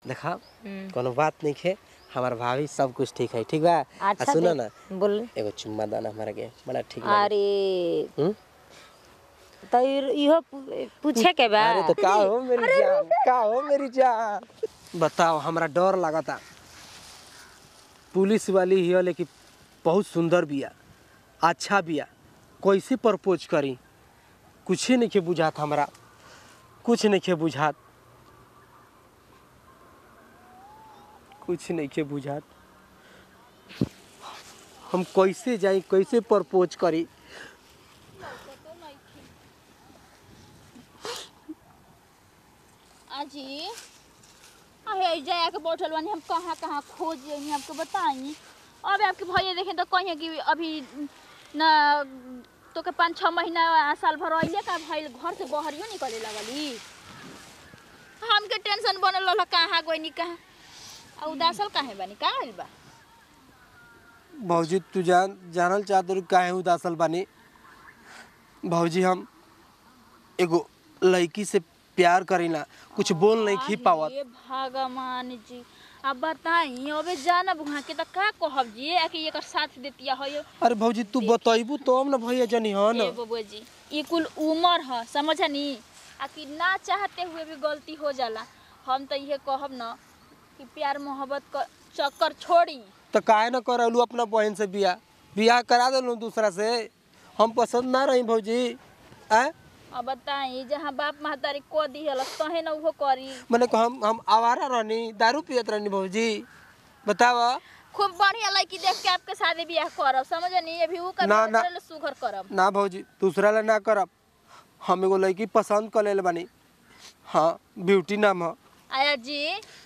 देखा हम्म। कोनो बात नहीं है हमार भाभी सब कुछ ठीक है ठीक बा आ अच्छा सुनो दे- ना बोल एगो चुम्मा दाना हमारा के बड़ा ठीक लगे अरे हम्म? तो इर- इहो पू- पूछे के बा अरे तो का हो मेरी जान का हो मेरी जान बताओ हमरा डर लागता पुलिस वाली ही है लेकिन बहुत सुंदर बिया अच्छा बिया कैसे प्रपोज करी कुछ नहीं के बुझात हमरा कुछ नहीं के बुझात कुछ नहीं के बुझात हम कैसे जाई कैसे प्रपोज करी अजी अहे जया के बैठल बानी हम कहाँ कहाँ खोज जानी आपको बताई अब आपके भैया देखें तो कहीं कि अभी न तो के पाँच छः महीना साल भर अइले का भइल घर से बहरियो निकले लगली हमके टेंशन बनल रहा कहाँ गइनी कहाँ आ उदासल काहे बानी का होइल बा भौजी तू जान जानल चाहत रही काहे उदासल बानी भौजी हम एगो लड़की से प्यार करीला कुछ बोल नहीं खी पावत अरे भगवान जी अब बताई अबे जानब वहाँ के तो का कहब जी आ कि एकर साथ देतिया हो अरे भौजी तू बतैबू तो हम ना भैया जनी ह ए न बबुआ जी ये कुल उम्र है समझनी आ कि ना चाहते हुए भी गलती हो जाला हम तो ये कहब न कि प्यार मोहब्बत का चक्कर छोड़ी तो काहे न करलू अपना बहन से बियाह बियाह करा देलू दूसरा से हम पसंद ना रही भौजी आ अब बताई जहाँ बाप महतारी को दिहल तहे न उहो करी मैंने कहा हम हम आवारा रहनी दारू पियत रहनी भौजी बताव खूब बढ़िया लड़की देख के आपके शादी ब्याह करब समझनी अभी ऊ कर ना, ना। सुघर करब ना भौजी दूसरा ला ना करब हम एगो लड़की पसंद कर ले बानी हाँ ब्यूटी नाम है आया जी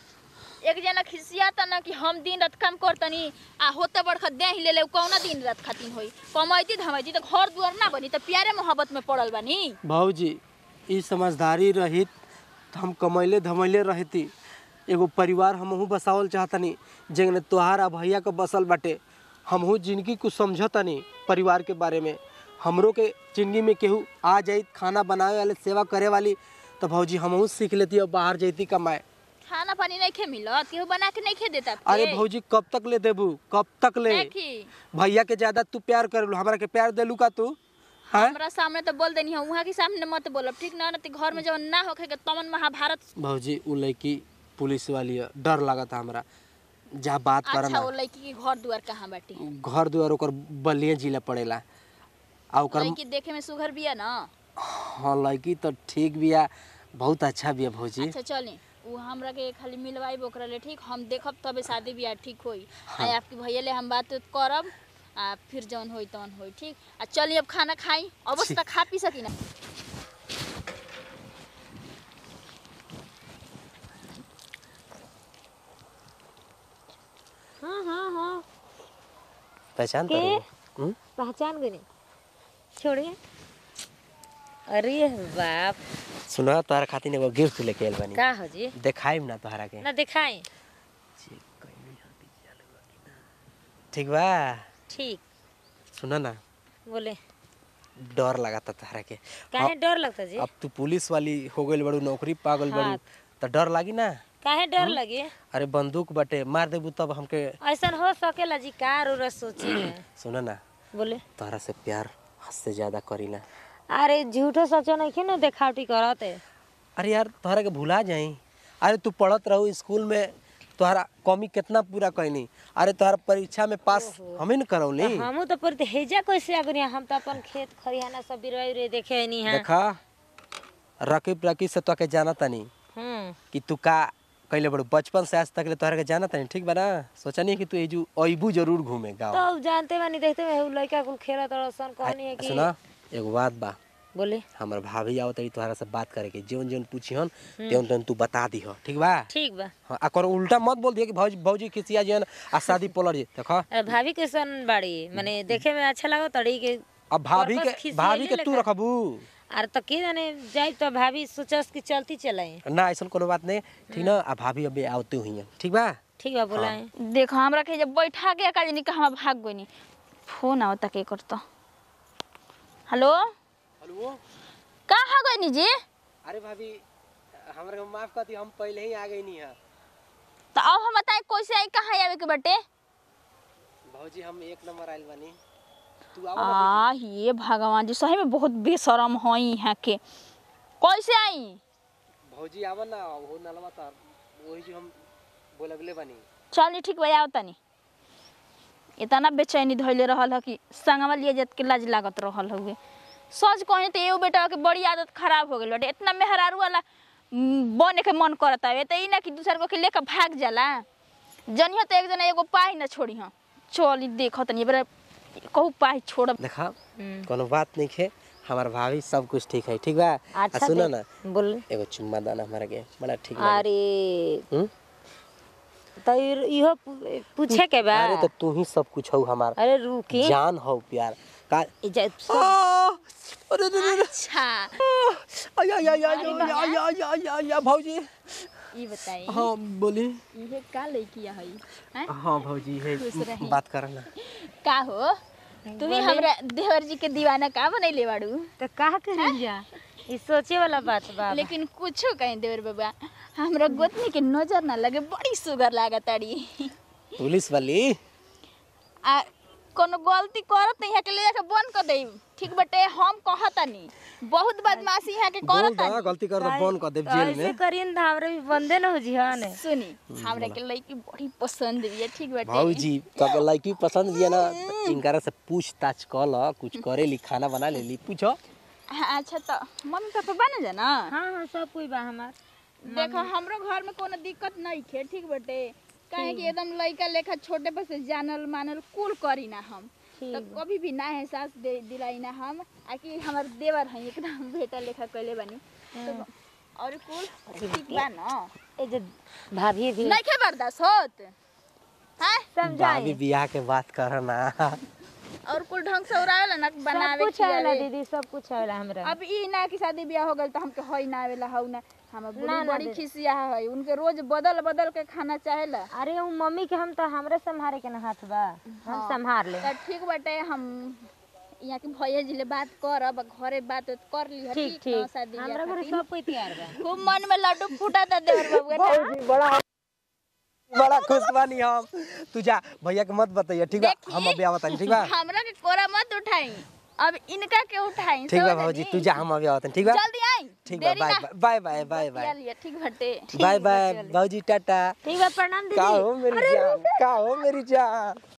एक जना खिसियाता ना कि हम दिन रात काम करतनी आ होते बड़खा दे ही ले ले उ कौना दिन रात खातिर होई कमाइती धमाइती तो घर दुआर ना बनी तो प्यारे मोहब्बत में पड़ल बानी भाऊजी ई समझदारी रहित तो हम कमैले धमैले रहती एगो परिवार हमहू बसावल चाहतनी जेने तोहार आ भैया के बसल बाटे हमहू जिंदगी कुछ समझतनी परिवार के बारे में हमरो के जिंदगी में केहू आ जाई खाना बनावे वाले सेवा करे वाली तो भौजी हमहू सीख लेती और बाहर जैती कमाए खाना पानी नहीं खे मिलत केहू बना के नहीं खे देता अरे भौजी कब तक ले देबू कब तक ले देखी भैया के ज्यादा तू प्यार करेलू हमरा के प्यार देलू का तू हाँ हमरा सामने तो बोल देनी है वहाँ के सामने मत बोलब ठीक ना ना तो घर में जब ना होखे के तमन महाभारत भौजी उ लड़की पुलिस वाली है डर लागता हमरा जा बात अच्छा करना वो लड़की के घर दुआर कहाँ बाटी घर दुआर ओकर बलिया जिला पड़ेला आ ओकर लड़की देखे में सुघर बिया ना हाँ लड़की तो ठीक बिया बहुत अच्छा बिया भौजी अच्छा चली उ हमरा के खाली मिलवाई ओकरा ले ठीक हम देखब तबे शादी बियाह ठीक होई आ आपके भैया ले हम बात उत करब आ फिर जौन होई तौन होई ठीक आ चली अब खाना खाई अवश्य तक खा पी सकी ना हाँ हाँ हाँ पहचान के? कर हम्म पहचान गई छोड़िए अरे बाप सुना तोहरा खातिर एगो गिफ्ट लेके आइल बानी का हो जी देखाइम ना तोहरा के ना दिखाई ठीक बा ठीक सुना ना बोले डर लगाता तोहरा के काहे डर लगता जी अब तू पुलिस वाली हो गइल बड़ू नौकरी पा गइल बड़ू हाँ। तो डर लागी ना काहे डर लगे अरे बंदूक बटे मार देबू तब हमके ऐसा हो सकेला जी कार और सोची सुना ना बोले तोहरा से प्यार हद से ज्यादा करीला अरे झूठो सचो नहीं खे ना देखावटी करत है अरे यार तोहरा के भुला जाई अरे तू पढ़त रहू स्कूल में तोहरा कमी कितना पूरा कैनी अरे तोहरा परीक्षा में पास हमें न करौली हमू तो पर हेजा कैसे आगनी हम तो अपन खेत खरियाना सब बिरवाई रे देखे नहीं है देखा रकीब रकीब से तोके जाना तनी हम्म कि तू का कैले बड़ू बचपन से आज तक ले तोहरा के जाना तनी ठीक बा ना सोचा नहीं कि तू एजू अइबू जरूर घूमे गाँव तो अब जानते बानी देखते में उ लड़का कुल खेलत रसन कहनी है कि सुना एगो बात बा बोले हमर भाभी आओ तरी तोहरा से बात करे के जौन जौन पूछिहन त्यों त्यों तू बता दीह ठीक बा ठीक बा हाँ, आ कौनो उल्टा मत बोल दिया कि भौजी भौजी खिसिया जन आ शादी पलट जे देखा अरे भाभी कैसन बाड़ी माने देखे में अच्छा लागो तड़ी के अब भाभी पर्पस के खिसियाइले भाभी के तू लेखा। रखबू अरे तो के जाने जाई तो भाभी सोचस कि चलती चलाई ना ऐसा कोनो बात नहीं ठीक ना आ भाभी अभी आवते हुई हैं ठीक बा ठीक बा बोलाए देखो हमरा के जब बैठा के का जानी कहवा भाग गइनी फोन आवता के करता हेलो हेलो कहाँ गइनी जी अरे भाभी हमरा के माफ कर दी हम पहले ही आ गई नहीं है तो अब हम बताए कैसे आई कहाँ आवे के बटे भौजी हम एक नंबर आइल बानी तू आओ ना आ ये भगवान जी सही में बहुत बेशरम हई यहाँ के कैसे आई भौजी आवा ना वो नलवा तार वही जो हम बोलबले बानी चल ठीक भैया तनी इतना बेचैनी धैले रहल ह कि संगवा लिए जात के लाज लागत रहल हुए सच कहे तो एगो बेटा के बड़ी आदत खराब हो गई बाटे इतना मेहरारू वाला म, बने के मन करता है तो ई ना कि दूसर को के लेकर भाग जाला जनियो तो एक जना एगो पाही ना छोड़ी हाँ चल ई देखो तनी बड़ा कहू पाही छोड़ देखा कोनो बात नहीं है हमार भाभी सब कुछ ठीक है ठीक बा आ सुनो ना बोल एगो चुम्मा दाना हमारा के बड़ा ठीक लगे अरे हम्म? तो इर- इहो पू- पूछे के बा अरे तो तू ही सब कुछ हो हमार अरे रुकी जान हो प्यार का ई जा- सब- आ, अरे अरे, अरे, अच्छा अरे, आय, आय, आय, आय, आय, आय, आय, आय, आय, आय, भौजी ई बताई हाँ बोली इहे का लड़की है हैं हाँ भौजी है खुश रही। बात करना का हो तुम्ही हमरा देवर जी के दीवाना का बनैले बाड़ू तो का करी जा ई सोचे वाला बात बा लेकिन कुछो कहीं देवर बाबा हमरा गोतनी के नजर ना लगे बड़ी सुगर लागत ताड़ी पुलिस वाली आ कोनो गलती करत नहीं है के ले जाके बंद कर देब ठीक बटे हम कहतनी बहुत बदमाशी है के बोल करत दा गलती कर दो फोन कर दे जेल ऐसे में करियन तो हमरा भी बंदे न हो जी हाँ ने सुनी हमरा के लड़की बड़ी पसंद भी है ठीक बटे भौजी तो के लड़की पसंद दिया ना तो इनकरा से पूछताछ कर ल कुछ करे ली खाना बना ले ली पूछो हाँ, अच्छा तो मम्मी पापा बना जा ना हाँ हाँ सब कोई बा हमार देखो हमरो घर में कोनो दिक्कत नहीं खे ठीक बटे काहे कि एकदम लड़का लेखा छोटे पर से जानल मानल कुल करी ना हम तो कभी भी ना एहसास दे दिलाई ना हम आ कि हमर देवर है एकदम बेटा लेखा कैले बनी तो और कुल ठीक बा ना ए जे भाभी भी नहीं खे बर्दाश्त होत हाँ भाभी समझाई बियाह के बात करना और कुल ढंग से उड़ावेला ना सब बनावे कुछ आवेला खियावे। दीदी सब कुछ आवेला हमरा अब ई ना कि शादी ब्याह हो गल तो हमके हई ना आवेला हऊ ना हमर ना, बूढ़ी ना बड़ी दे- खिसिया है उनके रोज बदल बदल के खाना चाहेला अरे उ मम्मी के हम तो हमरे संभारे के ना हाथ बा हम संभार ले त ठीक बाटे हम यहाँ के भैया जी ले बात करब घरे बात उत कर ली ठीक ठीक हमरा घर सब कोई तैयार बा खूब मन में लड्डू फूटा था देवर बाबू के ना। भौजी बड़ा बड़ा खुश बानी हम तू जा भैया के मत बताइए ठीक बा देखी, हम अभी आवत ठीक बा हमरा के कोरा मत उठाई अब इनका के उठाई ठीक बा समझ भौजी ली? तू जा हम अभी आवत ठीक बा जल्दी आई ठीक बा देरी बाय ना बाय बाय बाय बतिया बाय लिया, ठीक बाटे बाय बाय भौजी टाटा ठीक बा प्रणाम का दीदी हो मेरी जान का हो मेरी जान